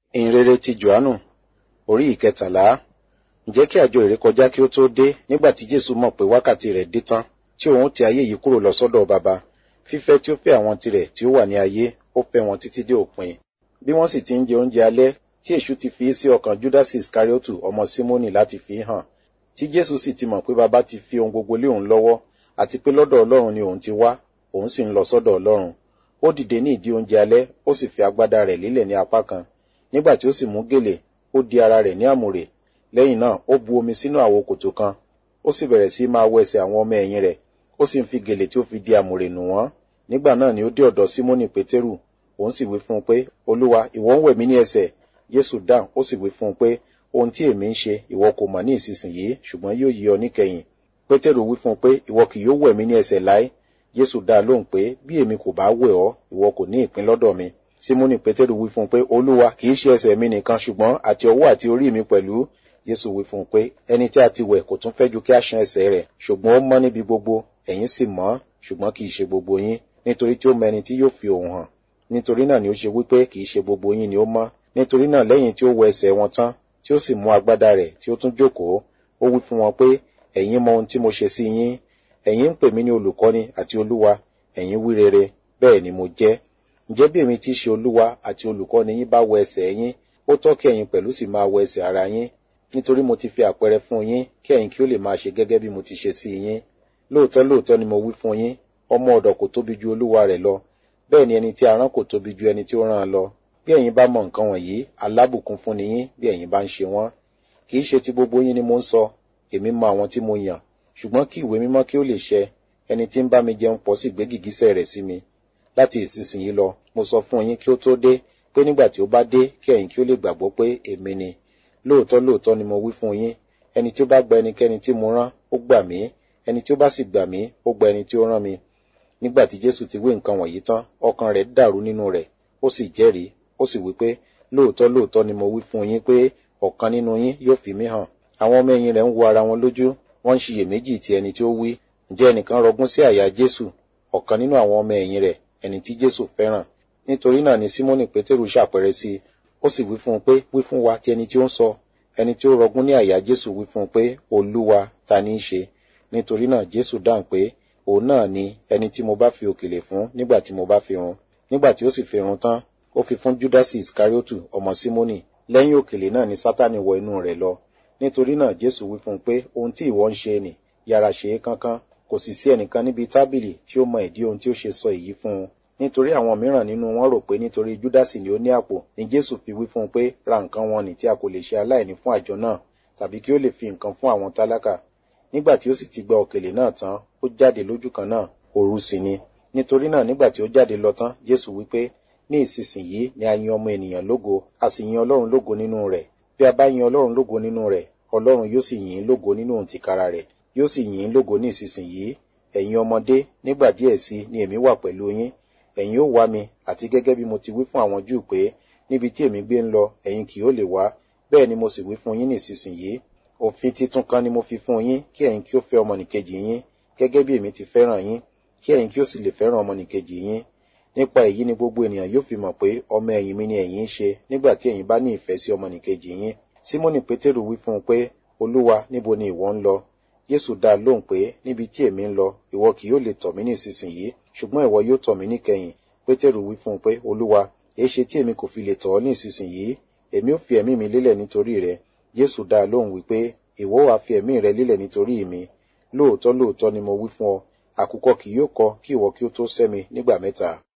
ìhìnrere ti johannu orí ìkẹtàlá ǹjẹ́ kí àjọ ìrékọjá kí ó tó dé nígbà tí jésù mọ̀ pé wákàtí rẹ̀ dé tán tí òun ti ayé yìí kúrò lọ sọ́dọ̀ baba fífẹ́ tí ó fẹ́ àwọn tirẹ̀ tí ó wà ní ayé ó fẹ́ wọn títí dé òpin bí wọ́n sì ti ń jẹ oúnjẹ alẹ́ tí èṣù ti fi sí ọkàn júdásì iskariotu ọmọ símónì láti fi hàn tí jésù sì ti mọ̀ pé baba ti fi ohun gbogbo lé òun lọ́wọ́ àti pé lọ́dọ̀ ọlọ́run ni òun ti wá òun sì ń lọ sọ́dọ̀ ọlọ́run ó dìde ní ìdí oúnjẹ alẹ́ ó sì fi agbádá rẹ̀ lílẹ̀ ní apá kan nígbà tí ó sì mú gèlè ó di ara rẹ̀ ní àmùrè lẹ́yìn náà ó bu omi sínú àwo kòtò kan ó sì bẹ̀rẹ̀ sí máa wọ ẹsẹ̀ àwọn ọmọ ẹ̀yìn rẹ̀ ó sì ń fi gèlè tí ó fi di àmùrè nù wọ́n nígbà náà ni ó dé ọ̀dọ̀ símónì pétérù òun sì wí fún un pé olúwa ìwọ ń wẹ̀ mí ní ẹsẹ̀ jésù dáhùn ó sì wí fún un pé ohun tí èmi ń ṣe ìwọ kò mọ̀ ní ìsinsìnyí ṣùgbọ́n yóò yí ọ níkẹyìn pétérù wí fún un pé ìwọ kì yóò wẹ̀ mí ní ẹsẹ̀ láé jésù dá lóhùn pé bí èmi kò bá wẹ̀ ọ́ ìwọ kò ní ìpín lọ́dọ̀ mi símónì pétérù wí fún un pé olúwa kì í ṣe ẹsẹ̀ mi nìkan ṣùgbọ́n àti ọwọ́ àti orí mi pẹ̀lú jésù wí fún un pé ẹni tí a ti wẹ̀ kò tún fẹ́ ju kí a ṣan ẹsẹ̀ rẹ̀ ṣùgbọ́n ó mọ́ níbi gbogbo ẹ̀yin sì mọ́ ṣùgbọ́n kì í ṣe gbogbo yín nítorí tí ó mọ ẹni tí yóò fi òun hàn nítorí náà ni ó ṣe wípé kì í ṣe gbogbo yín ni ó mọ́ nítorí náà lẹ́yìn tí ó wọ ẹsẹ̀ wọn tán tí ó sì mú agbádá rẹ̀ tí ó tún jókòó ó wí fún wọn pé ẹ̀yin mọ ohun tí mo ṣe sí yín ẹ̀yin ń pè mí ní olùkọ́ni àti olúwa ẹ̀yin wí rere bẹ́ẹ̀ ni mo jẹ́ ǹjẹ́ bí èmi ti ṣe olúwa àti olùkọ́ni yín bá wọ ẹsẹ̀ yín ó tọ́ kí ẹ̀yin pẹ̀lú sì máa wọ ẹsẹ̀ ara yín nítorí mo ti fi àpẹẹrẹ fún yín kí ẹ̀yin kí ó lè máa ṣe gẹ́gẹ́ bí mo ti ṣe sí yín lóòótọ́ lóòótọ́ ni mo wí fún yín ọmọ ọ̀dọ̀ kò tóbi ju olúwa rẹ̀ lọ bẹ́ẹ̀ ni ẹni tí a rán kò tóbi ju ẹni tí ó rán an lọ bí ẹ̀yin bá mọ nǹkan wọ̀nyí alábùkún fún ni yín bí ẹ̀yin bá ń ṣe wọ́n kì í ṣe ti gbogbo yín ni mo ń sọ èmi mọ àwọn tí mo yàn ṣùgbọ́n kí ìwé mímọ́ kí ó lè ṣẹ ẹni tí ń bá mi jẹun pọ̀ sì gbé gìgísẹ̀ rẹ̀ sí mi láti ìsinsìnyí lọ mo sọ fún yín kí ó tó dé pé nígbà tí ó bá dé kí ẹ̀yin kí ó lè gbàgbọ́ pé èmi ni lóòótọ́ lóòótọ́ ni mo wí fún yín ẹni tí ó bá gba ẹnikẹ́ni tí mo rán ó gbà mí ẹni tí ó bá sì gbà mí ó gba ẹni tí ó rán mi nígbà tí jésù ti wí nǹkan wọ̀nyí tán ọkàn rẹ̀ dàrú nínú rẹ̀ ó sì jẹ́rìí ó sì wí pé lóòótọ́ lóòótọ́ ni mo wí fún yín pé ọ̀kan nínú yín yóò fi mí hàn àwọn ọmọ ẹ̀yìn rẹ̀ ń wo ara wọn lójú wọ́n ń ṣiyèméjì ti ẹni tí ó wí ǹjẹ́ ẹnìkan rọgún sí àyà jésù ọ̀kan nínú àwọn ọmọ ẹ̀yìn rẹ̀ ẹni tí jésù fẹ́ràn nítorí náà ni símónì pétérù ṣàpẹrẹ sí i ó sì wí fún un pé wí fún wa ti ẹni tí ó ń sọ ẹni tí ó rọgún ní àyà jésù wí fún un pé olúwa ta ní í ṣe nítorí náà jésù dáhùn pé òun náà ni ẹni tí mo bá fi òkèlè fún nígbà tí mo bá fi run nígbà tí ó sì fi run tán ó fi fún júdásì iskariotu ọmọ símónì lẹ́yìn òkèlè náà ni sátani wọ inú rẹ̀ lọ nítorí náà jésù wí fún un pé ohun tí ìwọ ń ṣe nì yára ṣe é kánkán kò sì sí ẹnìkan níbi tábìlì tí ó mọ ìdí ohun tí ó ṣe sọ èyí fún un nítorí àwọn mìíràn nínú wọn rò pé nítorí júdásì ni ó ní àpò ni jésù fi wí fún un pé ra nǹkan wọn nì tí a kò lè ṣe aláìní fún àjọ náà tàbí kí ó lè fi nǹkan fún àwọn tálákà nígbà tí ó sì ti gba òkèlè náà tán ó jáde lójú kan náà òru sì ni nítorí náà nígbà tí ó jáde lọ tán jésù wí pé ní ìsinsìnyí ni a yin ọmọ ènìyàn lógo a sì yin ọlọ́run lógo nínú rẹ̀ bí a bá yin ọlọ́run lógo nínú rẹ̀ ọlọ́run yóò sì yìn ín lógo nínú òun tìkára rẹ̀ yóò sì yìn ín lógo ní ìsinsìnyí ẹ̀yin ọmọdé nígbà díẹ̀ sí ni èmi wà pẹ̀lú yín ẹ̀yin ó wá mi àti gẹ́gẹ́ bí mo ti wí fún àwọn júù pé níbi tí èmi gbé ń lọ ẹ̀yin kì yóò lè wá bẹ́ẹ̀ ni mo sì wí fún yín ní ìsinsìnyí òfin titun kan ni mo fi fún yín kí ẹ̀yin kí ó fẹ́ ọmọnìkejì yín gẹ́gẹ́ bí èmi ti fẹ́ràn yín kí ẹ̀yin kí ó sì lè fẹ́ràn ọmọnìkejì yín nípa èyí ni gbogbo ènìyàn yóò fi mọ̀ pé ọmọ ẹ̀yìn mi ni ẹ̀yin ń ṣe nígbà tí ẹ̀yin bá ní ìfẹ́ sí ọmọnìkejì yín símónì pétérù wí fún un pé olúwa níbo ni ìwọ ń lọ jésù dá a lóhùn pé níbi tí èmi ń lọ ìwọ kì yóò lè tọ̀ mí ní ìsinsìnyí ṣùgbọ́n ìwọ yóò tọ̀ mí níkẹyìn pétérù wí fún un pé olúwa èéṣe tí èmi kò fi lè tọ̀ ọ́ ní ìsinsìnyí èmi ò fi ẹ̀mí mi lélẹ̀ nítorí rẹ jésù dá a lóhùn wípé ìwọ wàá fi ẹ̀mí rẹ lélẹ̀ nítorí mi lóòótọ́ lóòótọ́ ni mo wí fún ọ àkùkọ kì yóò kọ kí ìwọ kí ó tó sẹ́ mi nígbà mẹ́ta